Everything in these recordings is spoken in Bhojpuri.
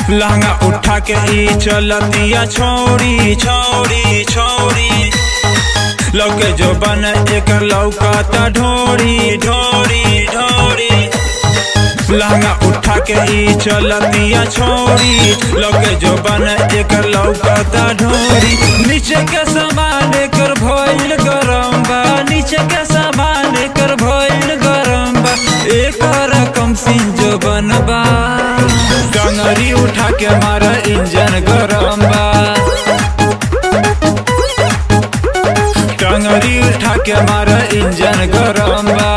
लहंगा उठा के ई चलतिया छोड़ी छोड़ी छोड़ी लौके जो बन एक लौकता ढोड़ी ढोड़ी ढोड़ी लहंगा उठा के ई चलतिया छोड़ी लौके जो बन एक लौकता ढोड़ी नीचे के सामान कर भइल गरम बा नीचे के सामान कर भइल गरम बा एक रकम सिंह जो बनबा डंगरी उठा के मारा इंजन गरम बा टंगरी उठा के मारा इंजन गरम बा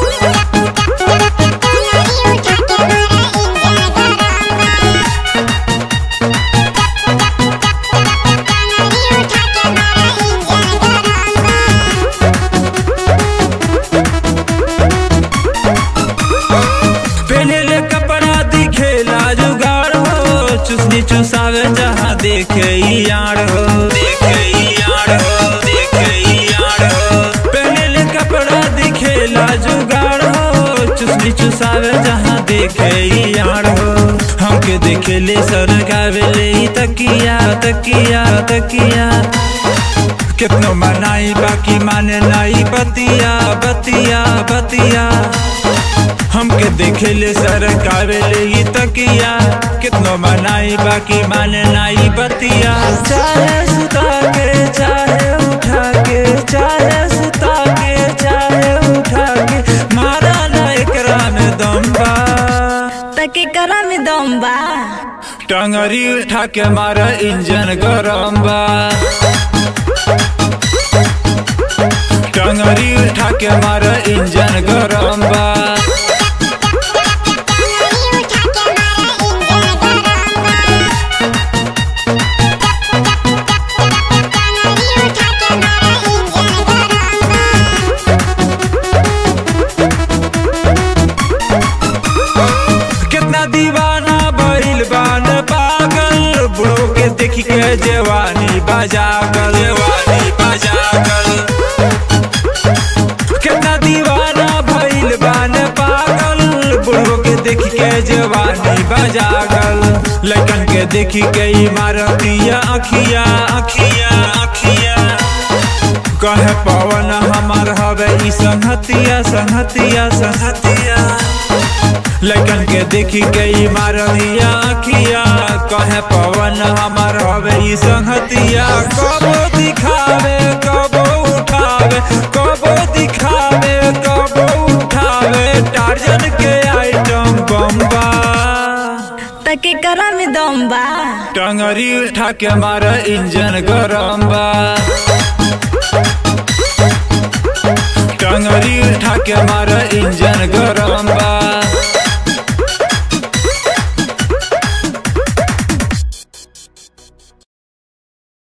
पहले कपड़ा दिखेला जुगाड़ हो चुसनी चुसावे जहाँ देखे ई यार हो देखे ई यार हो देखे ई यार हो पहले कपड़ा दिखेला जुगाड़ हो चुसनी चुसावे जहाँ देखे ई यार हो हमके देखे ले सर गावे ले ई तकिया तकिया तकिया कितनो मनाई बाकी माने नाई बतिया बतिया बतिया हमके देखे ले सरकार ले ई तकिया कितनो मनाई बाकी माने नाई बतिया चाहे सुता के चाहे उठा के चाहे सुता के चाहे उठा के मारा ना एकरा में दम बा तके करा में दम बा टंगरी उठा के मारा इंजन गरम बा टंगरी उठा के मारा इंजन गरम बा कितना दीवाना बैल बान पागल बुढ़ो के देख के जवानी बजागल जवानी बजागल कितना दीवाना भइल बान पागल बुढ़ो के देख के जवानी बजागल लड़कन के देख के ई मारतिया अखिया अखिया अखिया कहे पवन हमार हवे ई संहतिया संहतिया संहतिया लड़कन के देखी गई मारदिया अखिया कहे पवन हमार हवे ई संहतिया कबो दिखावे कबो उठावे कबो दिखावे कबो उठावे टार्जन के आइटम बम्बा तके करा में दम बा टंगरी उठा के मारा इंजन गरम बा टंगरी उठा के मारा इंजन गरम बा